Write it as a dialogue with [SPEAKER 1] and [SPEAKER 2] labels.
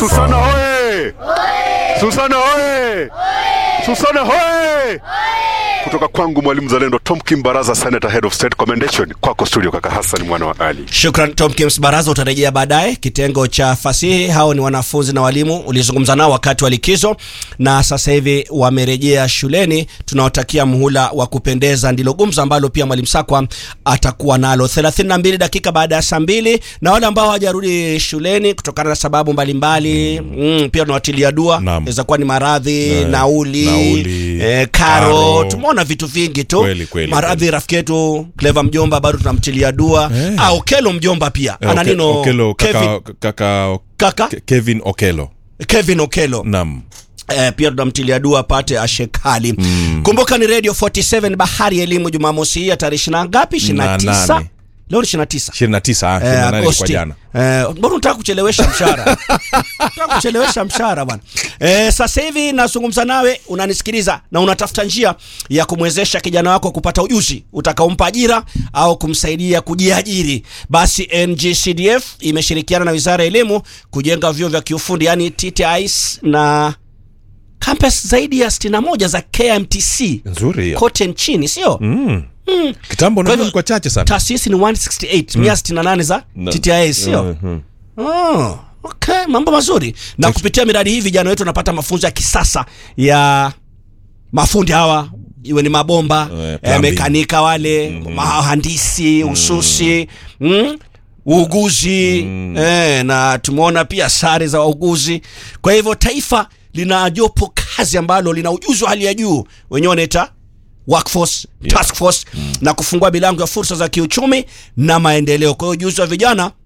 [SPEAKER 1] Susana hoye! Susana hoye! Susana hoye! Kutoka kwangu mwalimu zalendo Tom Kimbaraza, Senator Head of State Commendation, kwako studio kaka Hassan mwana wa Ali.
[SPEAKER 2] Shukran Tom Kims Baraza, utarejea baadaye. Kitengo cha fasihi, hao ni wanafunzi na walimu ulizungumza nao wakati wa likizo, na sasa hivi wamerejea shuleni. Tunawatakia muhula wa kupendeza, ndilo gumzo ambalo pia mwalimu Sakwa atakuwa nalo 32 dakika baada ya saa mbili, na wale ambao hawajarudi shuleni kutokana na sababu mbalimbali mm, pia tunawatilia dua,
[SPEAKER 3] Naam.
[SPEAKER 2] inaweza kuwa ni maradhi,
[SPEAKER 3] Eh,
[SPEAKER 2] nauli,
[SPEAKER 3] nauli,
[SPEAKER 2] eh, karo,
[SPEAKER 3] karo.
[SPEAKER 2] tumeona vitu vingi tu
[SPEAKER 3] Kweli, kweli,
[SPEAKER 2] maradhi. Rafiki yetu Clever mjomba bado tunamtilia dua
[SPEAKER 3] Eh.
[SPEAKER 2] ah, Okelo mjomba pia
[SPEAKER 3] Eh,
[SPEAKER 2] ana
[SPEAKER 3] Oke-
[SPEAKER 2] nino
[SPEAKER 3] Okelo,
[SPEAKER 2] Kevin,
[SPEAKER 3] kaka, kaka,
[SPEAKER 2] kaka
[SPEAKER 3] Ke- Kevin Okelo.
[SPEAKER 2] Kevin Okelo
[SPEAKER 3] Naam.
[SPEAKER 2] eh, pia tunamtilia dua apate ashekali kumbuka ni radio 47 bahari ya elimu jumamosi hii ya tarehe ishina ngapi ishina
[SPEAKER 3] Na
[SPEAKER 2] tisa
[SPEAKER 3] nane.
[SPEAKER 2] leo ni ishina tisa
[SPEAKER 3] 29 ah,
[SPEAKER 2] Eh,
[SPEAKER 3] 28 ilikuwa
[SPEAKER 2] Agosti.
[SPEAKER 3] jana.
[SPEAKER 2] Eh, mbona unataka kuchelewesha mshahara? Unataka kuchelewesha mshahara bwana. Eh, sasa hivi nazungumza nawe, unanisikiliza na unatafuta njia ya kumwezesha kijana wako kupata ujuzi utakaompa ajira au kumsaidia kujiajiri. Basi NGCDF imeshirikiana na Wizara ya Elimu kujenga vyuo vya kiufundi yani TTIs na campus zaidi ya 61 za KMTC
[SPEAKER 3] Nzuri hiyo.
[SPEAKER 2] kote nchini, sio?
[SPEAKER 3] Mm. Kitambo
[SPEAKER 2] Kwa
[SPEAKER 3] ndio
[SPEAKER 2] hivyo,
[SPEAKER 3] kwa chache sana.
[SPEAKER 2] Taasisi ni 168, 168 za
[SPEAKER 3] Na-
[SPEAKER 2] TTIs, sio?
[SPEAKER 3] Mhm.
[SPEAKER 2] Oh, okay, mambo mazuri. Na kupitia miradi hii vijana wetu wanapata mafunzo ya kisasa ya mafundi hawa iwe ni mabomba
[SPEAKER 3] Eh,
[SPEAKER 2] eh,
[SPEAKER 3] plumbing.
[SPEAKER 2] mekanika wale mahandisi ususi mm, uuguzi eh, na tumeona pia sare za wauguzi. Kwa hivyo taifa lina jopo kazi ambalo lina ujuzi wa hali ya juu, wenyewe wanaita workforce task force na kufungua milango ya fursa za kiuchumi na maendeleo. Kwa hiyo ujuzi wa vijana